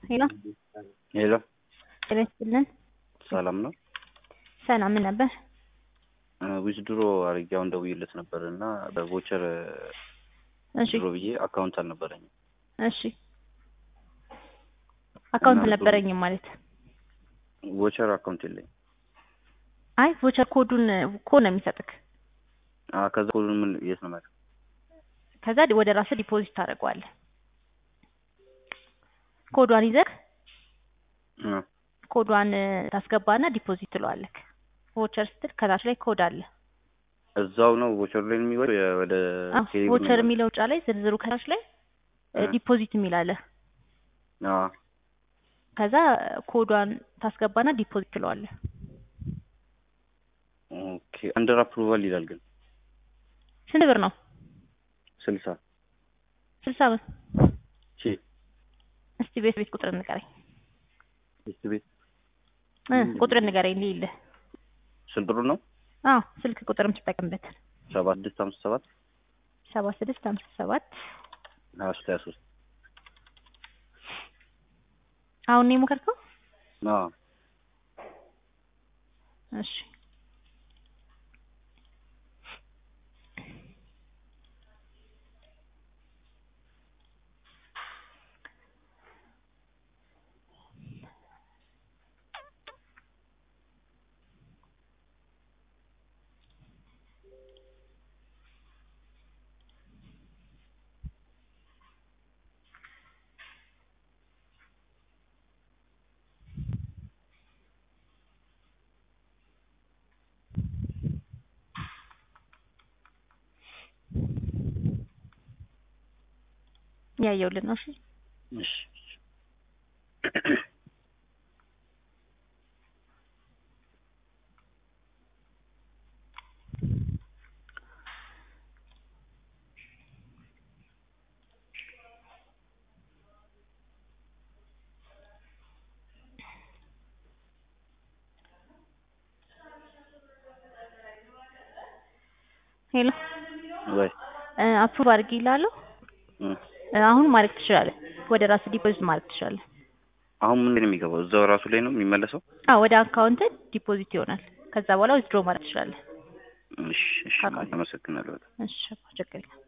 ሄሎ ሄሎ ጤና ይስጥልን። ሰላም ነው። ሰላም ምን ነበር? ዊዝድሮ አድርጌ አሁን ደውዬለት ነበር እና በቮቸር እሺ ድሮ ብዬ አካውንት አልነበረኝም። እሺ አካውንት እና አልነበረኝም ማለት ቮቸር አካውንት የለኝም። አይ ቮቸር ኮዱን ኮድ ነው የሚሰጥክ። አ ከዛ ሁሉን ምን የት ነው ማለት ከዛ ወደ ራስህ ዲፖዚት ታደርገዋለህ። ኮዷን ይዘህ ኮዷን ታስገባና ዲፖዚት ትለዋለህ። ቮቸር ስትል ከታች ላይ ኮድ አለ። እዛው ነው ቮቸር ላይ የሚወ ወደ አዎ ቴሌብር ቮቸር ነው የሚለው ጫ ላይ ዝርዝሩ ከታች ላይ እ። ዲፖዚት የሚል አለ። አ ከዛ ኮዷን ታስገባና ዲፖዚት ትለዋለህ። ኦኬ አንደር አፕሩቫል ይላል ግን ስንት ብር ነው? ስልሳ ስልሳ ብር። ሺ እስቲ ቤት ቤት ቁጥር ንገረኝ እስቲ ቤት እ ቁጥር ንገረኝ ልይልህ። ስንት ብር ነው? አዎ ስልክ ቁጥር የምትጠቀምበት ሰባ ስድስት ሃምሳ ሰባት ሰባ ስድስት ሃምሳ ሰባት ሀያ ሶስት ሀያ ሶስት አሁን ነው የሞከርከው? አ እሺ ያየውልን ነው። እሺ እሺ ሄሎ ወይ አፕሩቭ አድርጊ ይላለሁ። እ አሁን ማድረግ ትችላለህ። ወደ ራስህ ዲፖዚት ማድረግ ትችላለህ። አሁን ምን ነው የሚገባው? እዛው ራሱ ላይ ነው የሚመለሰው? አዎ ወደ አካውንት ዲፖዚት ይሆናል። ከዛ በኋላ ዊዝድሮ ማድረግ ትችላለህ። እሺ እሺ ካካል። አመሰግናለሁ በጣም። እሺ ችግር የለም።